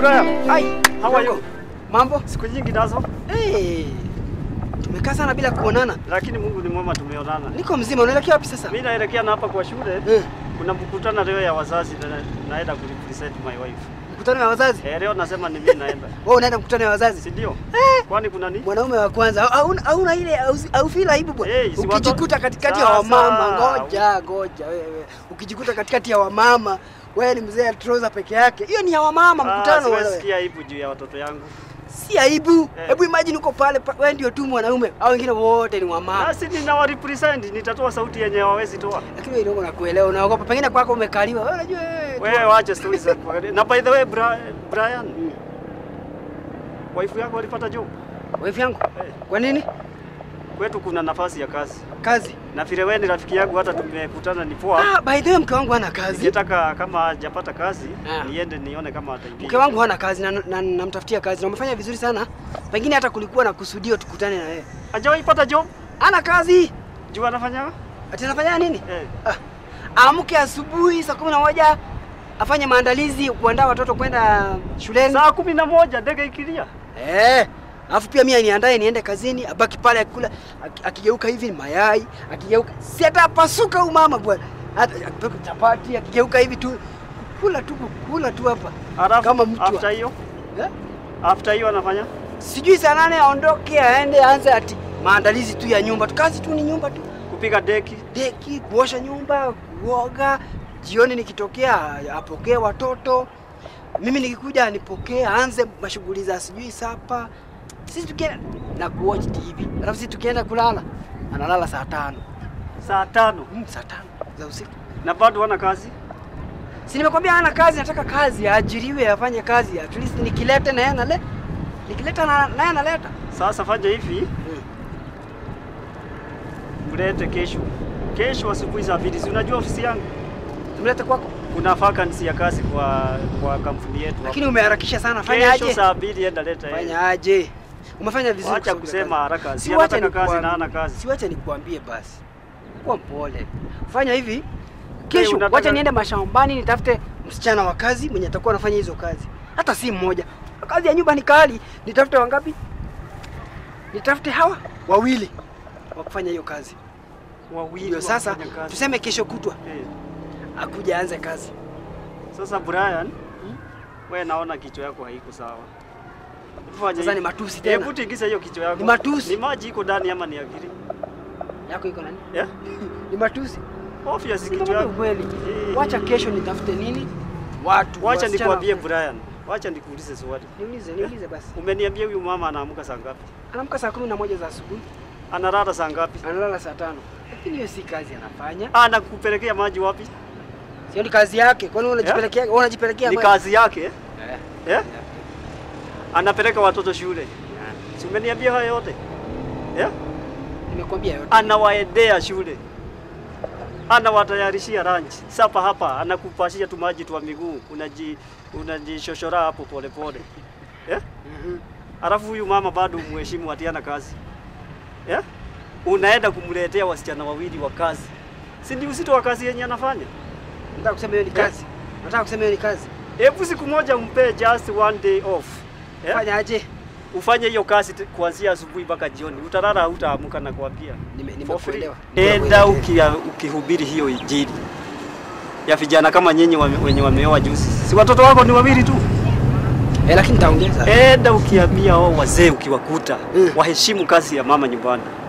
Brian, Hai, how are you? mambo? Siku nyingi nazo, Hey, tumekaa sana bila kuonana. lakini Mungu ni mwema, tumeonana. Niko mzima, unaelekea wapi sasa? Mimi naelekea na hapa kwa shule. Eh, Kuna mkutano leo ya wazazi na naenda kurepresent my wife. mkutano wa wazazi? Eh, leo nasema ni mimi naenda. Wewe unaenda mkutano wa wazazi? Si ndio? Eh, Kwani kuna nini? mwanaume wa kwanza hauna hauna ile au feel aibu bwana. Eh, si watu- Ukijikuta katikati ya Sasa. wamama, ngoja ngoja wewe. Ukijikuta katikati ya wamama, wewe ni mzee trouser peke yake. Hiyo ni ya wamama Ah, mkutano siwezi wewe. sikia aibu juu ya watoto yangu. Si aibu. Eh. Hebu imagine uko pale pa- wewe ndio tu mwanaume, au wengine wote ni wamama. Basi ninawa represent, nitatoa sauti yenye hawawezi toa. Lakini wewe ndio unakuelewa, unaogopa pengine kwako umekaliwa. Wewe unajua wewe. Wewe wache stories za Na by the way, Bra- Brian, Mm. wife yako alipata job? Wife yangu. Eh, Kwa nini? kwetu kuna nafasi ya kazi. Kazi. Na vile wewe ni rafiki yangu hata tumekutana ni poa. Ah, by the way mke wangu hana kazi. Ningetaka kama hajapata kazi Ah. niende nione kama ataingia. Mke wangu hana kazi na namtafutia na, namtafutia kazi na umefanya vizuri sana. Pengine hata kulikuwa na kusudio tukutane na wewe. hajawahi pata job? Hana kazi. Juu anafanya? Ati anafanya nini? Eh. Ah, amke asubuhi saa kumi na moja afanye maandalizi kuandaa watoto kwenda shuleni. Saa kumi na moja ndege ikilia. Eh, alafu pia mimi niandae niende kazini, abaki pale akikula, aki- akigeuka hivi ni mayai, akigeuka si atapasuka huyu mama bwana. Hata akipika chapati, akigeuka hivi tu kula tu kula tu hapa. Alafu Kama mtu wa- after hiyo, Eh? after hiyo anafanya? Sijui saa nane aondoke aende aanze ati maandalizi tu ya nyumba tu, kazi tu ni nyumba tu, Kupiga deki. deki, kuosha nyumba, kuoga. Jioni nikitokea apokee watoto, mimi nikikuja anipokee, aanze mashughuli za sijui sapa. Sisi tukienda na kuwatch TV, alafu sisi tukienda kulala analala saa tano Saa tano. mm, saa tano za usiku. Na bado hana kazi? Si nimekwambia hana kazi, nataka kazi, aajiriwe, afanye kazi, at least nikileta naye anale nikileta na- naye analeta Sasa fanya hivi, mm. mlete kesho. Kesho asubuhi saa mbili. Si unajua ofisi yangu Tumlete kwako, kuna vacancy ya kazi kwa kwa kampuni yetu. hapa. lakini umeharakisha sana. Fanya Kesho aje, saa mbili enda leta yeye. fanya aje. Umefanya vizuri. Wacha kusonga kusema kazi. haraka. Si Si wacha anataka kazi nikuambie- na hana kazi. Si wacha nikuambie basi, kuwa mpole. Fanya hivi kesho, unataka- wacha niende mashambani nitafute msichana wa kazi mwenye atakuwa anafanya hizo kazi, hata si mmoja. Kazi ya nyumba ni kali, nitafute wangapi? Nitafute hawa wawili wa kufanya hiyo kazi. Wawili Ndio sasa wafanya kazi. tuseme kesho kutwa Eh. akuja aanze kazi. Sasa Brian, wewe naona kichwa yako haiko sawa. Fanya Sasa hivi. ni matusi tena. Hebu tingiza hiyo kichwa yako. Ni matusi. Ni maji iko ndani ama ni akili? Yako iko nani? Eh? Ni matusi. Obvious kichwa Nikwambia yako. ukweli. Eh. Wacha kesho nitafute nini? Watu. Wacha wasichana nikwambie wa- Brian. Wacha nikuulize swali. Niulize, niulize basi. Umeniambia huyu mama anaamka saa ngapi? Anaamka saa kumi na moja za asubuhi, Analala saa ngapi? analala saa tano. Lakini hiyo si kazi anafanya. Anakupelekea maji wapi? Sio ni kazi yake. Kwani wewe unajipelekea, wewe unajipelekea Ni maji? kazi yake. eh? Eh. Eh? Anapeleka watoto shule. Si umeniambia hayo yote? Eh? Nimekwambia yote. anawaendea shule, anawatayarishia lunch, sapa hapa, anakupashia tu maji twa miguu, unaji unajishoshora hapo polepole eh? Mhm. Alafu huyu mama bado umheshimu atiana kazi eh? Unaenda kumletea wasichana wawili wa kazi, si ndio uzito wa kazi yenye anafanya? Nataka kusema hiyo ni kazi. Nataka kusema hiyo ni kazi. Hebu siku moja umpe just one day off eh? Fanya aje? Ufanye hiyo kazi t- kuanzia asubuhi mpaka jioni, utalala hautaamuka na kuambia Nime- For free. Nimekuelewa. Enda ukia, ukihubiri hiyo injili ya vijana kama nyinyi wame- wenye wameoa juzi, si watoto wako ni wawili tu? Eh, lakini nitaongeza. Enda ukiambia wao wazee ukiwakuta Mm. waheshimu kazi ya mama nyumbani.